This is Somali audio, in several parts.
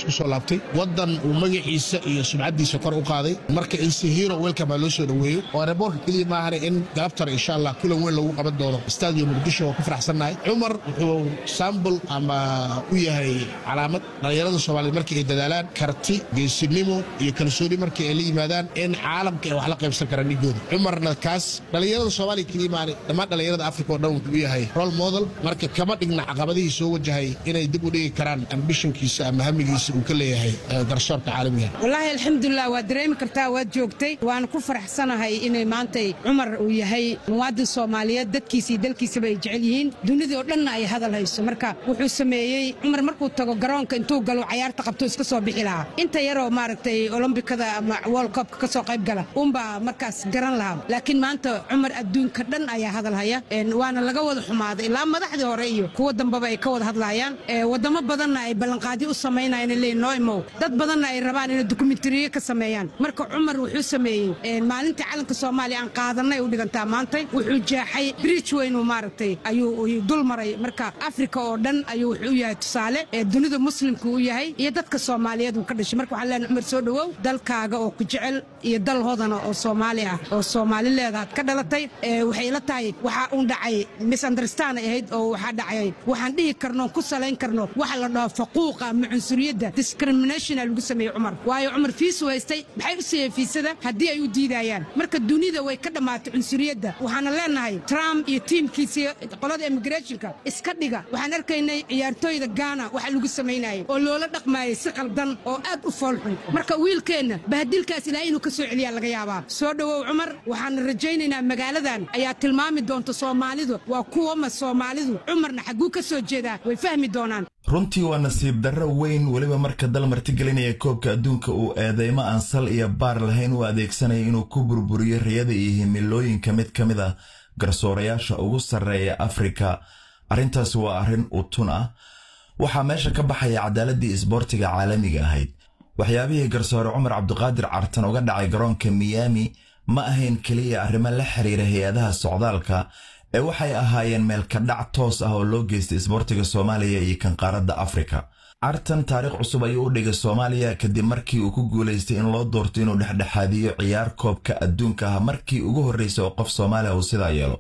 ku soo laabtay waddan uu magaciisa iyo sumcaddiisa kor u qaaday marka insi hero welcome loo soo dhoweeyo oo aeroboortka keliya maahane in galabtar insha allah kulan weyn lagu qaban doono stadium muqdisho waa ku faraxsannahay cumar wuxuu sambul ama u yahay calaamad dhallinyarada soomaaliyeed markii ay dadaalaan karti geesinimo iyo kalsooni markii ay la yimaadaan in caalamka ay wax la qaybsan karaan dhigooda cumarna kaas dhallinyarada soomaaliya keliya maahane dhammaan dhallinyarada afrika oo dhan wuxuu u yahay role model marka kama dhigna caqabadihii soo wajahay inay dib u dhigi karaan ambishonkiisa ama hamigiisa uu ka leeyahay garsoorka caalamiga wallaahi alxamdulilah waad dareemi kartaa waad joogtay waana ku faraxsanahay inay maantay cumar uu yahay muwaadin soomaaliyeed dadkiisa iyo dalkiisaba ay jecel yihiin dunidii oo dhanna ay hadal hayso marka wuxuu sameeyey cumar markuu tago garoonka intuu galo cayaarta qabto iska soo bixi lahaa inta yaroo maaragtay olombikada ama world cupka ka soo qayb gala uunbaa markaas garan lahaa laakiin maanta cumar adduunka dhan ayaa hadal haya waana laga wada xumaaday ilaa madaxdii hore iyo kuwa dambeba ay ka wada hadlayaan wadamo badanna ay ballanqaadyo u samaynayaan leeyihin noo imow dad badanna ay rabaan inay dokumentariyo ka sameeyaan marka cumar wuxuu sameeyey maalintii calanka soomaaliya aan qaadanay u dhigantaa maantay wuxuu jeexay bridge weyn uu maaragtay ayuu dul maray marka afrika oo dhan ayuu wuxuu u yahay tusaale dunida muslimka u yahay iyo dadka soomaaliyeed uu ka dhashay marka waxaan leenahay cumar soo dhowow dalkaaga oo ku jecel iyo dal hodana oo soomaali ah oo soomaali leedaad ka dhalatay waxay la tahay waxaa uun dhacay misunderstand ay ahayd oo waxaa dhacay waxaan dhihi karno ku salayn karno waxa la dhaho faquuqa ama cunsuriyadda discriminationa lagu sameeyey cumar waayo cumar fiisu haystay maxay u siiyeen fiisada haddii ay u diidayaan marka dunida way ka dhammaatay cunsuriyadda waxaana leenahay trump iyo tiimkiisii qolada immigrationka iska dhiga waxaan arkaynay ciyaartooyda gaana waxa lagu samaynayay oo loola dhaqmaayay si qaldan oo aad u foolxun marka wiilkeenna bahadilkaas ilaahay inuu ka soo celiyaa laga yaabaa soo dhowow cumar waxaan rajaynaynaa magaaladan ayaa tilmaami doonta soomaalidu waa kuwama soomaalidu cumarna xagguu ka soo jeedaa way fahmi doonaan runtii waa nasiib darro weyn weliba marka dal martigelinaya koobka adduunka uu eedeymo aan sal iyo baar lahayn u adeegsanaya inuu ku burburiyo riyada iyo himilooyinka mid ka mid ah garsoorayaasha ugu sarreeya afrika arrintaasi waa arrin utun ah waxaa meesha ka baxaya cadaaladii isboortiga caalamiga ahayd waxyaabihii garsoore cumar cabdiqaadir cartan uga dhacay garoonka miyaami ma ahayn keliya arrimo la xiriira hay-adaha socdaalka ee waxay ahaayeen meelkadhac toos ah oo loo geystay isboortiga soomaaliya iyo kan qaaradda afrika cartan taariikh cusub ayuu u dhigay soomaaliya kadib markii uu ku guulaystay in loo doorto inuu dhexdhexaadiyo ciyaar koobka adduunka ah markii ugu horreysay oo qof soomaaliya uu sidaa yeelo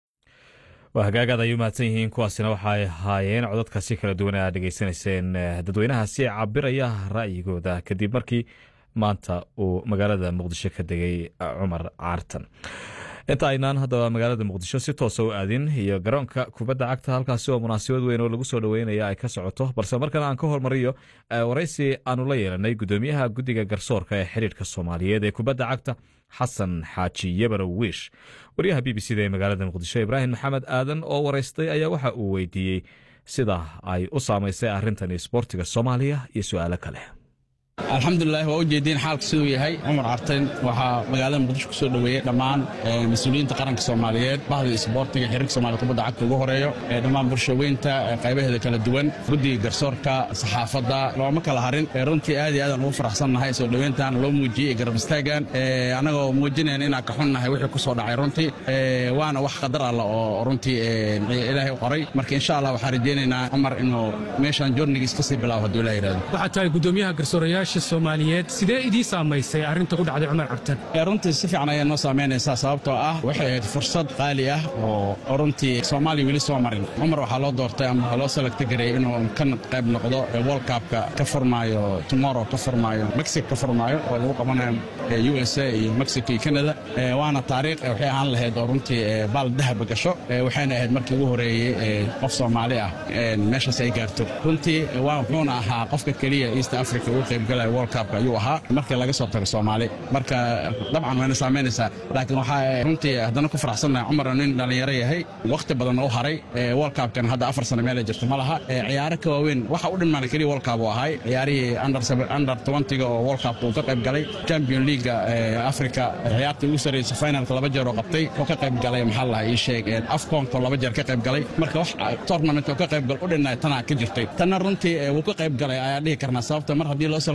waa hagaagaad ay u mahadsan yihiin kuwaasina waxay ahaayeen codadkaasi kala duwan aad dhegaysanayseen dadweynahaasi cabiraya ra'yigooda kadib markii maanta uu magaalada muqdisho ka degay cumar caartan inta aynaan haddaba magaalada muqdisho si toosa u aadin iyo garoonka kubadda cagta halkaasi oo munaasabad weyn oo lagu soo dhoweynaya ay ka socoto balse markana aan ka hormariyo waraysi aanu la yeelanay gudoomiyaha guddiga garsoorka ee xiriirka soomaaliyeed ee kubadda cagta xasan xaaji yabarow wiish wariyaha b b c da ee magaalada muqdisho ibraahim maxamed aadan oo waraystay ayaa waxa uu weydiiyey sida ay u saamaysay arrintan isboortiga soomaaliya iyo su'aalo kale alxamdulilah waa u jeediin xaalka siduu yahay cumar cartan waxaa magaalada muqdisho ku soo dhoweeyey dhammaan mas-uuliyiinta qaranka soomaaliyeed bahda isboortiga xiriirka soomaliya kubadda cagta ugu horeeyo dhammaan bulshaweynta qaybaheeda kala duwan guddiga garsoorka saxaafadda looma kala harin runtii aad iyo aadaan ugu faraxsannahay soo dhoweyntan loo muujiyey ee garab istaagan annagoo muujinayn inaan ka xunnahay wixii ku soo dhacay runtii waana wax qadar alla oo runtii ilaahay u qoray marka insha allah waxaan rajaynaynaa cumar inuu meeshaan joornigiis kasii bilaabo hadduu ilaah yidhahdo waxaad tahay gudoomiyaha garsoorayaasha soomaaliyeed sidee idii saamaysay arrinta ku dhacday cumar cabtan runtii si fiican ayay noo saamaynaysaa sababtoo ah waxay ahayd fursad qaali ah oo runtii soomaaliya weli soo marin cumar waxaa loo doortay ama waxaa loo salagta gareeyey inuu ka qayb noqdo world cupka ka furmaayo tomorrow ka furmaayo mexico ka furmaayo oo lagu qabanayo u s a iyo mexico iyo canada waana taariikh waxay ahaan lahayd oo runtii baal dahaba gasho waxayna ahayd markii ugu horeeyey qof soomaali ah meeshaas ay gaarto runtii wuxuuna ahaa qofka keliya east africa ugu qaybgalaya world cupka ayuu ahaa markii laga soo tago soomaali marka dabcan wayna saamaynaysaa laakiin waxaa runtii haddana ku faraxsannahay cumar nin dhallinyaro yahay wakhti badan u haray world cupkan hadda afar sano meelay jirto ma laha ciyaaro ka waaweyn waxa u dhimaana keliya world cup uu ahay ciyaarihii under twentyga oo world cupka uu ka qayb galay champion leaguega africa ciyaartii ugu sarreysay finalka laba jeer oo qabtay oo ka qayb galay maxaa lahaa ii sheeg afconko laba jeer ka qayb galay marka wax tournament oo ka qayb gal u dhinay tanaa ka jirtay tanna runtii wuu ka qayb galay ayaa dhihi karnaa sababta mar haddii loo soo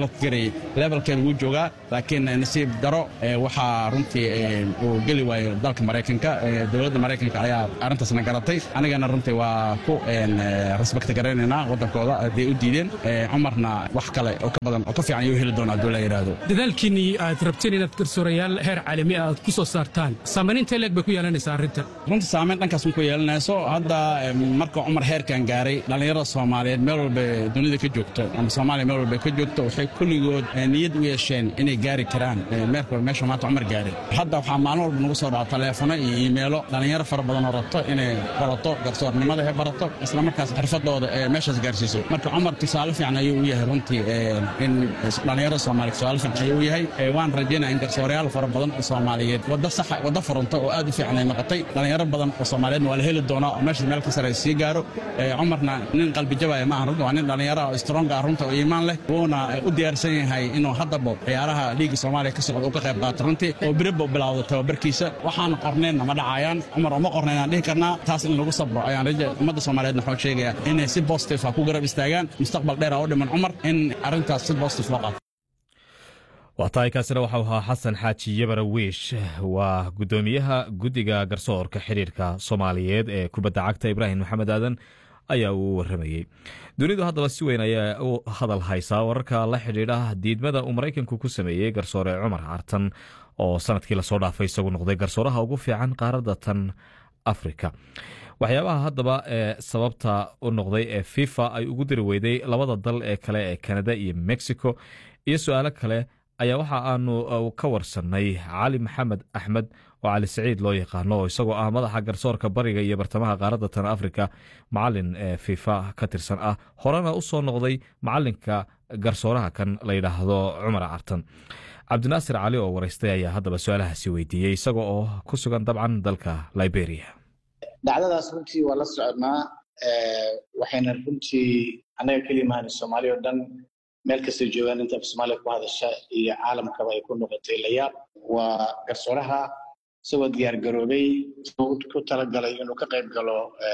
selecti garayay levelkeeda wuu joogaa laakiin nasiib daro waxaa runtii uu geli waayo dalka maraykanka dowladda maraykanka ayaa arrintaasna garatay anigana runtii waa ku respect garaynaynaa waddankooda hadday u diideen cumarna wax kale oo ka badan oo ka fiican ayuu heli doonaa hadduu la yidhaahdo dadaalkiinnii aad rabteen inaad garsoorayaal heer caalami ah aad ku soo saartaan saamayn intee leeg bay ku yeelanaysaa arrintan runtii saamayn dhankaas ma ku yeelanayso hadda marka cumar heerkan gaaray dhallinyarada soomaaliyeed meel walba dunida ka joogto ama soomaaliya meel walba ka joogto waxay kulligood niyad u yeesheen inay gaari karaan meelka meesha maanta cumar gaaray hadda waxaa maalin walba nagu soo dhaca taleefono iyo iimeelo dhallinyaro fara badan oo rabto inay barato garsoornimada ay barato isla markaas xirfadooda ee meeshaas gaarsiiso marka cumar tusaale fiican ayuu u yahay runtii in dhallinyarada soomaaliyeed tusaale fiican ayuu u yahay waan rajaynaya in garsoorayaal fara badan oo soomaaliyeed wadda saxa wadda furanta oo aad u fiican ay noqotay dhallinyaro badan oo soomaaliyeedna waa la heli doonaa oo meesha meel ka sare sii gaaro cumarna nin qalbi jabaya maaha runta waa nin dhallinyaro oo stronga ah runta oo iimaan leh wuuna u diyaarsan yahay inuu haddaba ciyaaraha liiga soomaaliya ka socda uu ka qayb qaato runtii oo biriba bilowda tababarkiisa waxaan qorneenna ma dhacayaan cumar uma qornayn aan dhihi karnaa taas in lagu sabro ayaan raja ummadda soomaaliyeedna waxaan sheegayaa inay si positive ah ku garab istaagaan mustaqbal dheer oo dhiman cumar in arrintaas si positive loo qaato waa tahay kaasina waxau ahaa xasan xaaji yabara wiish waa guddoomiyaha guddiga garsoorka xidhiirka soomaaliyeed ee kubadda cagta ibraahim maxamed aadan ayaa uu waramayey dunidu haddaba si weyn ayaa u hadal haysaa wararka la xidhiidha diidmada uu maraykanku ku sameeyey garsoore cumar cartan oo sanadkii lasoo dhaafay isagu noqday garsooraha ugu fiican qaaradda tan afrika waxyaabaha haddaba ee sababta u noqday ee fifa ay ugu diri weyday labada dal ee kale ee kanada iyo mexico iyo su-aalo kale ayaa waxa aanu ka warsannay cali maxamed axmed oo cali saciid loo yaqaano oo isagoo ah madaxa garsoorka bariga iyo bartamaha qaaradda tan afrika macalin ee fifa ka tirsan ah horena u soo noqday macalinka garsooraha kan la yidhaahdo cumar cartan cabdinaasir cali oo waraystay ayaa haddaba su-aalahaasi weydiiyey isaga oo ku sugan dabcan dalka liberia dhacdadaas runtii waa la soconnaa waxayna runtii annaga keliya mahani soomaaliya oo dhan meel kastay joogaan inta af soomaaliya ku hadasha iyo caalamkaba ay ku noqotay layaab waa garsooraha isagoo diyaar garoobay ku talagalay inuu ka qayb galo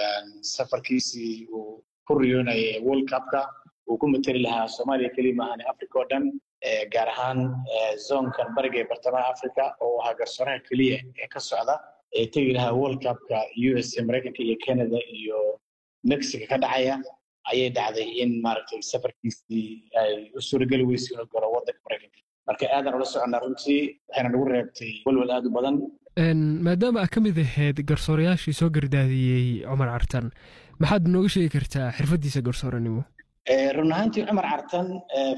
safarkiisii uu ku riyoonayay world cupka uu ku mateli lahaa soomaaliya keliya maahane africa oo dhan gaar ahaan zoonkan bariga ee bartamaha africa oo ahaa garsooraha keliya ee ka socda ee tegi lahaa world cupka u s a maraykanka iyo canada iyo mexico ka dhacaya ayay dhacday in maaragtay safarkiisii ay u suurageli weysay inuu galo waddanka maraykanka marka aadan ula soconnaa runtii waxayna nagu reebtay walwal aad u badan maadaama aad ka mid ahayd garsoorayaashii soo gardaadiyey cumar cartan maxaad nooga sheegi kartaa xirfaddiisa garsooranimo run ahaantii cumar cartan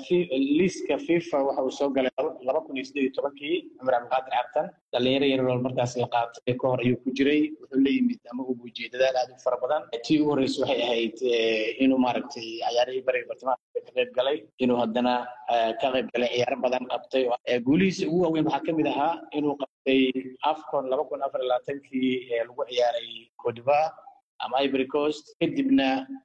liiska fifa waxa uu soo galay laba kun iyo siddeed iyo tobankii cumar cabdiqaadir cartan dhalinyaro yarool markaas la qaatay ka hor ayuu ku jiray wuxuu la yimid ama uu muujiyey dadaal aad u fara badan tii ugu horreysay waxay ahayd inuu maaragtay ciyaarihii bariga bartamaha ka qayb galay inuu haddana ka qayb galay ciyaaro badan qabtay guulihiisa ugu waaweyn waxaa ka mid ahaa inuu qabtay afcon laba kun afar iyo labaatankii ee lagu ciyaaray codiva ama ivory coast kadibna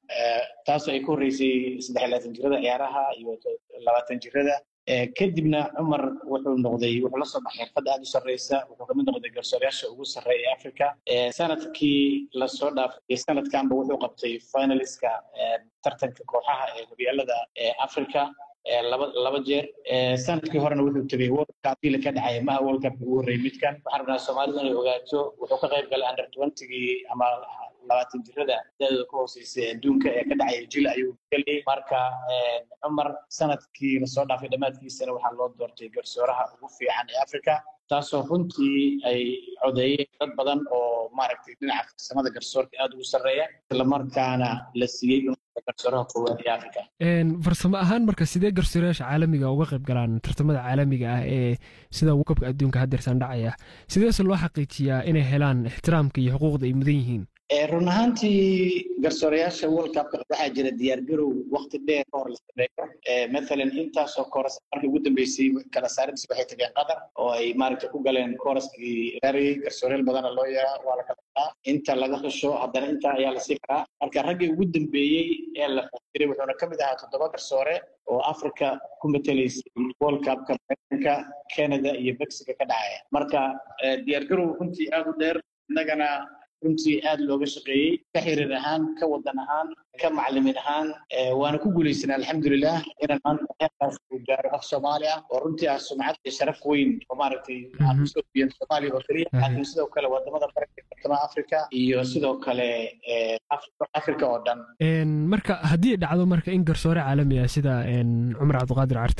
taasoo ay ka horreysay saddex labaatan jirada ciyaaraha iyo labaatan jirada kadibna cumar wuxuu noqday wuxuu la soo baxay xirfadda aad u sarreysa wuxuu kamid noqday garsoorayaasha ugu sarreeya ee africa sanadkii lasoo dhaafay sanadkanba wuxuu qabtay finaliska tartanka kooxaha ee horyaalada ee africa laba laba jeer sanadkii horena wuxuu tegay world cup la ka dhacay maha world cup ugu horreeyay midkan waxaan rabnaa soomaalida inay ogaato wuxuu ka qayb galay under twentygii ama labaatan jirada daadooda ka hooseysay adduunka ee ka dhacaya jil ayuu geliyey marka cumar sanadkii lasoo dhaafay dhammaadkiisana waxaa loo doortay garsooraha ugu fiican ee africa taasoo runtii ay codeeyeen dad badan oo maaragtay dhinaca farsamada garsoorka aad ugu sarreeya islamarkaana la siiyey garsooraha koowaad ee africa farsamo ahaan marka sidee garsoorayaasha caalamiga uga qayb galaan tartamada caalamiga ah ee sida wakabka adduunka haddeersan dhacaya sideese loo xaqiijiyaa inay helaan ixtiraamka iyo xuquuqda ay mudan yihiin run ahaantii garsoorayaasha world cupka waxaa jira diyaargarow waqti dheer ka hor la sameeyo mathalan intaasoo kooras markii ugu dambeysay kala saaridis waxay tageen qatar oo ay maaragtay ku galeen kooraskii raariyey garsoorayaal badana loo yaraa waa la kala qadaa inta laga xusho haddana inta ayaa lasii karaa marka raggii ugu dambeeyey ee la xusiray wuxuuna ka mid ahaa toddoba garsoore oo africa ku matelaysay world cupka maraykanka canada iyo mexico ka dhacaya marka diyaargarow runtii aad u dheer innagana runtii aad looga shaqeeyey ka xiriir ahaan ka wadan ahaan ka macalimiin ahaan waana ku guulaysanay alxamdulilah inaan maanta heerkaas uu gaaro af soomaali ah oo runtii ah sumcad iyo sharaf weyn oo maaragtay aan kusoo biyan soomaaliya oo keliya laakiin sidoo kale wadamada baranka bartamaha africa iyo sidoo kale africa oo dhan marka haddii dhacdo marka in garsoore caalami ah sida cumar cabdiqaadir carte